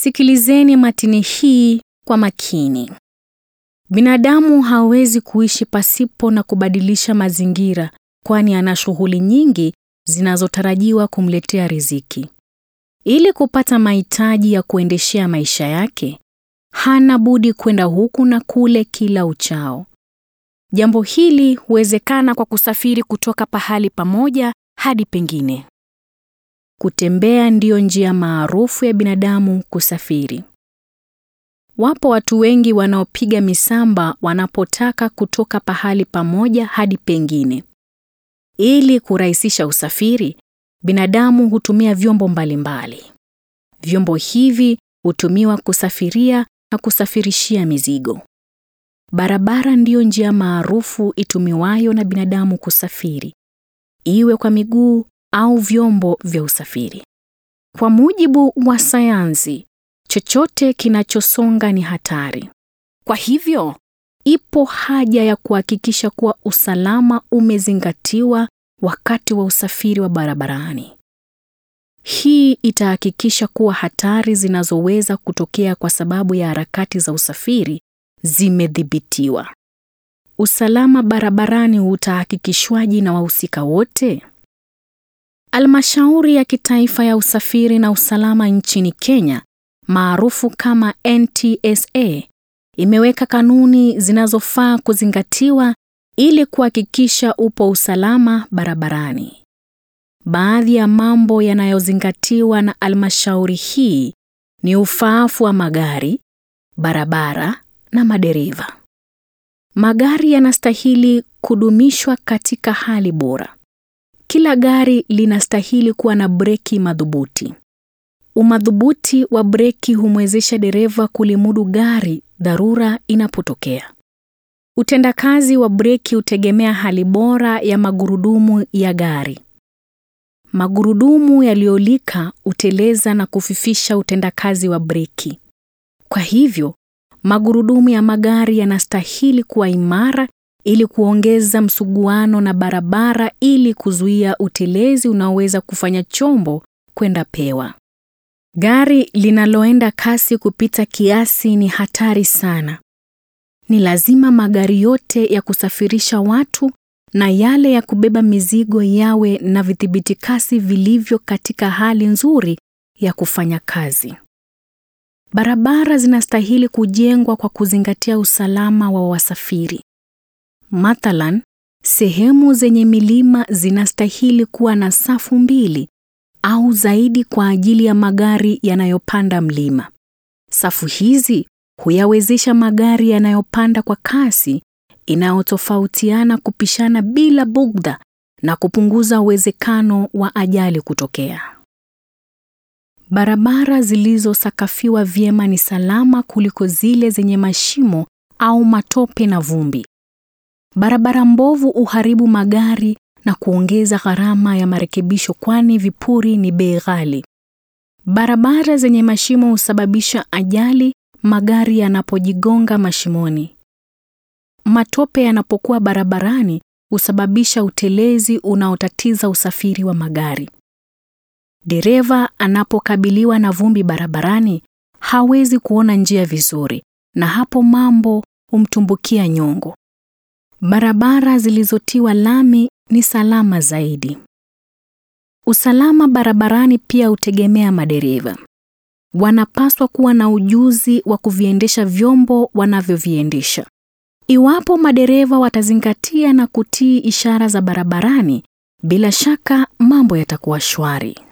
Sikilizeni matini hii kwa makini. Binadamu hawezi kuishi pasipo na kubadilisha mazingira, kwani ana shughuli nyingi zinazotarajiwa kumletea riziki. Ili kupata mahitaji ya kuendeshea maisha yake, hana budi kwenda huku na kule kila uchao. Jambo hili huwezekana kwa kusafiri kutoka pahali pamoja hadi pengine. Kutembea ndiyo njia maarufu ya binadamu kusafiri. Wapo watu wengi wanaopiga misamba wanapotaka kutoka pahali pamoja hadi pengine. Ili kurahisisha usafiri, binadamu hutumia vyombo mbalimbali. Vyombo hivi hutumiwa kusafiria na kusafirishia mizigo. Barabara ndiyo njia maarufu itumiwayo na binadamu kusafiri, iwe kwa miguu au vyombo vya usafiri. Kwa mujibu wa sayansi, chochote kinachosonga ni hatari. Kwa hivyo, ipo haja ya kuhakikisha kuwa usalama umezingatiwa wakati wa usafiri wa barabarani. Hii itahakikisha kuwa hatari zinazoweza kutokea kwa sababu ya harakati za usafiri zimedhibitiwa. Usalama barabarani utahakikishwaje na wahusika wote? Almashauri ya Kitaifa ya Usafiri na Usalama nchini Kenya, maarufu kama NTSA, imeweka kanuni zinazofaa kuzingatiwa ili kuhakikisha upo usalama barabarani. Baadhi ya mambo yanayozingatiwa na almashauri hii ni ufaafu wa magari, barabara na madereva. Magari yanastahili kudumishwa katika hali bora. Kila gari linastahili kuwa na breki madhubuti. Umadhubuti wa breki humwezesha dereva kulimudu gari dharura inapotokea. Utendakazi wa breki hutegemea hali bora ya magurudumu ya gari. Magurudumu yaliyolika huteleza na kufifisha utendakazi wa breki. Kwa hivyo, magurudumu ya magari yanastahili kuwa imara ili kuongeza msuguano na barabara ili kuzuia utelezi unaoweza kufanya chombo kwenda pewa. Gari linaloenda kasi kupita kiasi ni hatari sana. Ni lazima magari yote ya kusafirisha watu na yale ya kubeba mizigo yawe na vidhibiti kasi vilivyo katika hali nzuri ya kufanya kazi. Barabara zinastahili kujengwa kwa kuzingatia usalama wa wasafiri. Mathalan, sehemu zenye milima zinastahili kuwa na safu mbili au zaidi kwa ajili ya magari yanayopanda mlima. Safu hizi huyawezesha magari yanayopanda kwa kasi inayotofautiana kupishana bila bugdha na kupunguza uwezekano wa ajali kutokea. Barabara zilizosakafiwa vyema ni salama kuliko zile zenye mashimo au matope na vumbi. Barabara mbovu uharibu magari na kuongeza gharama ya marekebisho kwani vipuri ni bei ghali. Barabara zenye mashimo husababisha ajali magari yanapojigonga mashimoni. Matope yanapokuwa barabarani husababisha utelezi unaotatiza usafiri wa magari. Dereva anapokabiliwa na vumbi barabarani hawezi kuona njia vizuri na hapo mambo humtumbukia nyongo. Barabara zilizotiwa lami ni salama zaidi. Usalama barabarani pia hutegemea madereva. Wanapaswa kuwa na ujuzi wa kuviendesha vyombo wanavyoviendesha. Iwapo madereva watazingatia na kutii ishara za barabarani, bila shaka mambo yatakuwa shwari.